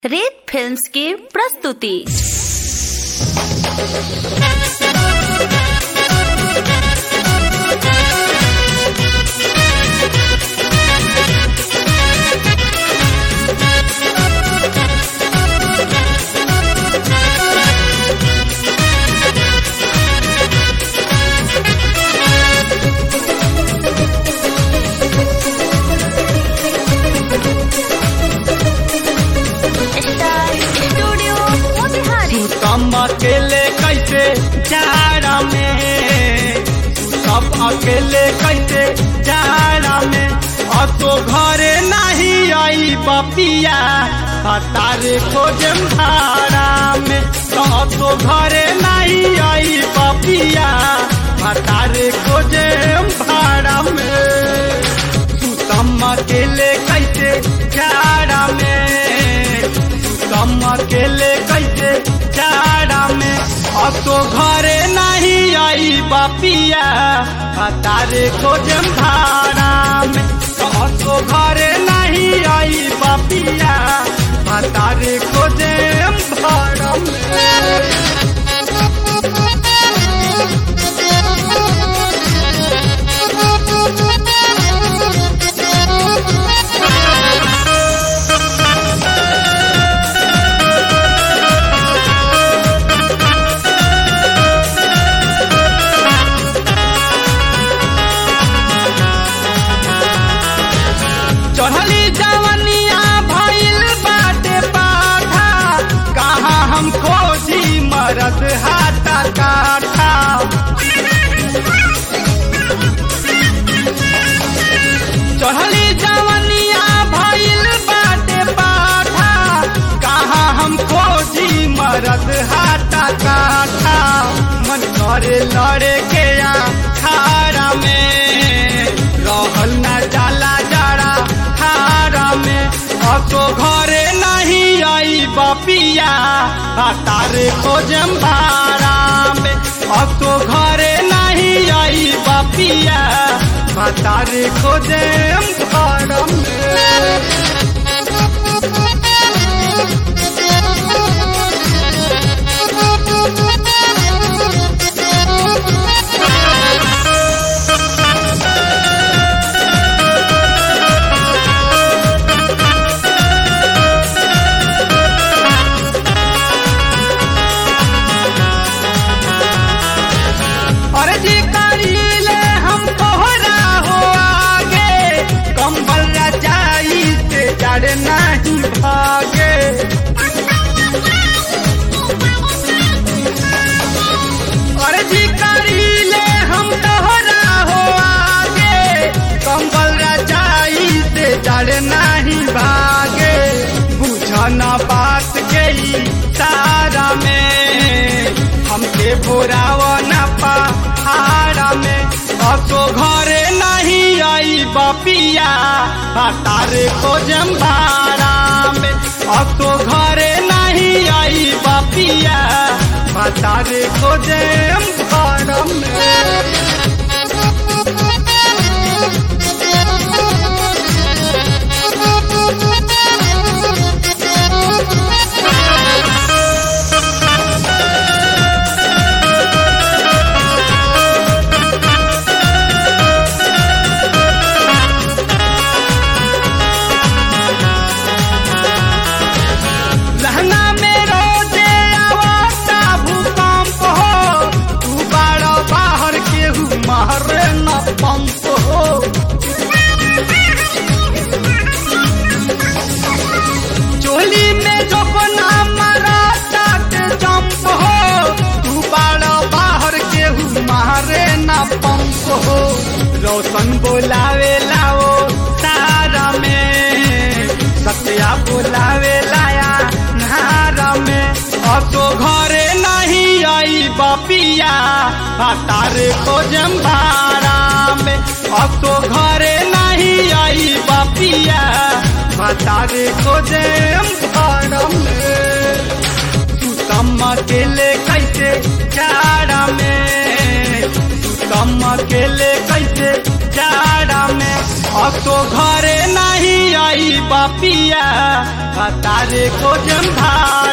रेत फिल्म्स की प्रस्तुति स्टार स्टूडियो मोतिहारी तुम अकेले कैसे जाड़ा में सब अकेले कैसे जाड़ा में अब तो घरे नहीं आई बपिया तारे खोजे भाड़ा में तो अब तो घरे नहीं आई बपिया तारे खोजे भाड़ा में तू तम अकेले कैसे जाड़ा में कम अकेले कैसे जाड़ा में अब तो घरे नहीं आई बापिया तारे खोजम भाड़ा में तो अब तो घरे नहीं आई बापिया तारे खोजम भाड़ा में चढ़ली जवनिया भइल बाटे बाधा कहाँ हम खोजी मरद हाथा काठा चढ़ली जवनिया भइल बाटे बाधा कहाँ हम खोजी मरद हाथा काठा मन करे लड़े के या खारा में रहल ना जाला जड़ा खारा में अब तो घरे नहीं आई बपिया तारे खोजम भाड़ा में अब तो घरे नहीं आई बपिया तारे खोजम भाड़ा में अरे जी करीले हम तोहरा हो आगे कंबल रजाई से जड़ नहीं भागे अरे जी करीले हम तोहरा हो आगे कंबल रजाई से जड़ नहीं भागे बुझना बात के ही तारा में हमके बोरावा न पहाड़ा में अब तो घरे नहीं आई बपिया तारे खोजम भाड़ा में अब तो घरे नहीं आई बपिया तारे खोजम भाड़ा में लहंगा में रोजे आवता भूकंप हो तू बाड़ा बाहर के हूँ मारे न पंप हो चोली में जो बना मारा ताट जंप हो तू बाड़ा बाहर के हूँ मारे न पंप हो रोशन बोलावे लाओ तारा में सत्या बोलावे लाया नारा में अब तो घरे नहीं आई बपिया तारे खोजम भाड़ा में अब तो घरे नहीं आई बपिया तारे खोजम भाड़ा में तू तम अकेले कैसे जाड़ा में तू तम अकेले कैसे जाड़ा में तो घरे नहीं आई बापिया तारे को जम भाई